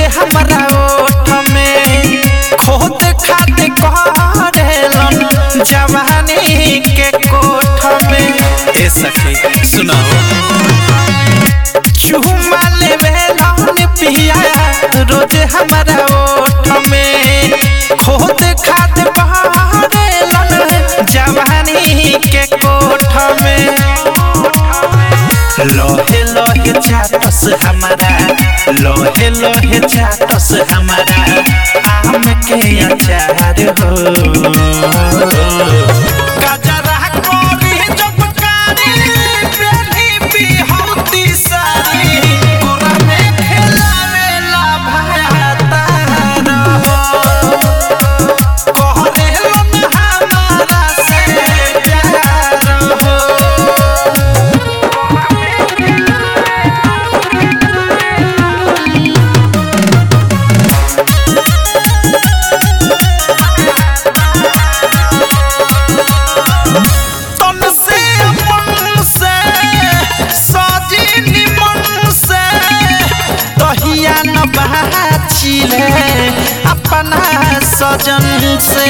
हमरा ओठ में खोद खाद करेलन जवानी के कोठ में ए सखी सुनाओ चुमा लेवेलन पिया रोज हमरा ओठ में खोद खाद करेलन जवानी के कोठ में लोहे लोहे चाटस हमारा लोहे लोहे चाटस हमारा आम के अचार हो गजरा कोरी जब कारी बेली बिहौती सारी पूरा में खेलावेला भातार हो कहरेलन हमारा से प्यार हो तन से मन से सजी निमन से तहिया न बाचिले अपना सजन से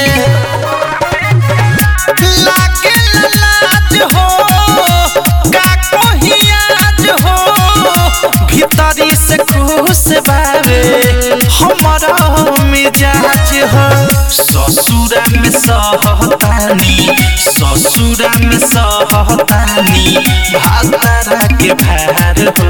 लागे लाज हो का कोहियाज हो भीतरी से खुश बावे हमारा मिजाज हो ससुरा में सहतानी ससुरा में सहतानी भातारा के भार हो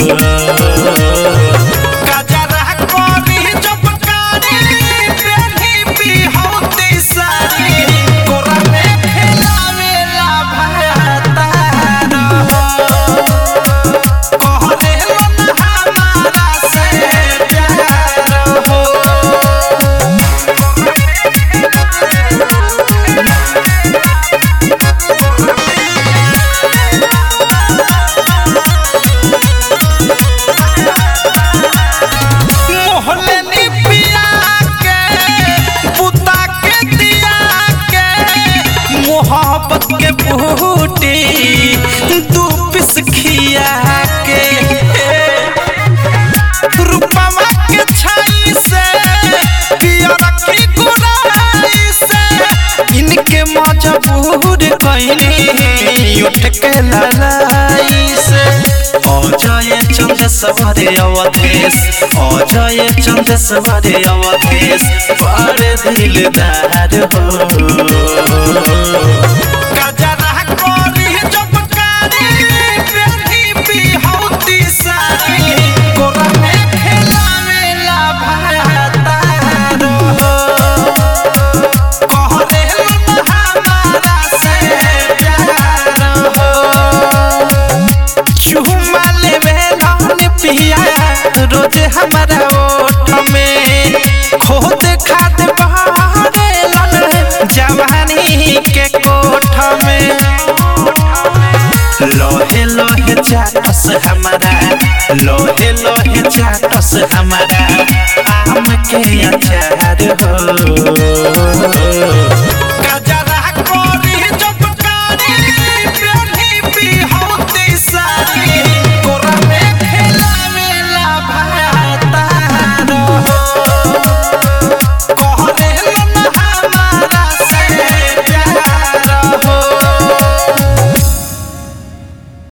गजरा कोरी जब कारी बेली बिहौती सारी कोरा में खेलावेला भातार हो कहरेलन हमारा से प्यार हो मोहल्ले नी पिया के बुता के दिया के मोहब्बत के बूटी दू पिस खिया के रूपवा के छाई से पियर की गुराई से इनके मजबूर कइनी उठ के ललाई से अजय चंद्र सवारे अवधेश अजय चंद्र सवारे अवधेश बड़े दिलदार हो गजरा कोरी जब कारी बेली बिहौती सारी कोरा में खेलावेला भातार हो कहरेलन हमारा से प्यार हो चुमा लेवेलन पिया रोज हमरा ओठ में खोद खाद बहरेलन जवानी के कोठ में लोहे लोहे चाटस हमारा लोहे लोहे चाटस हमारा आम के अचार हो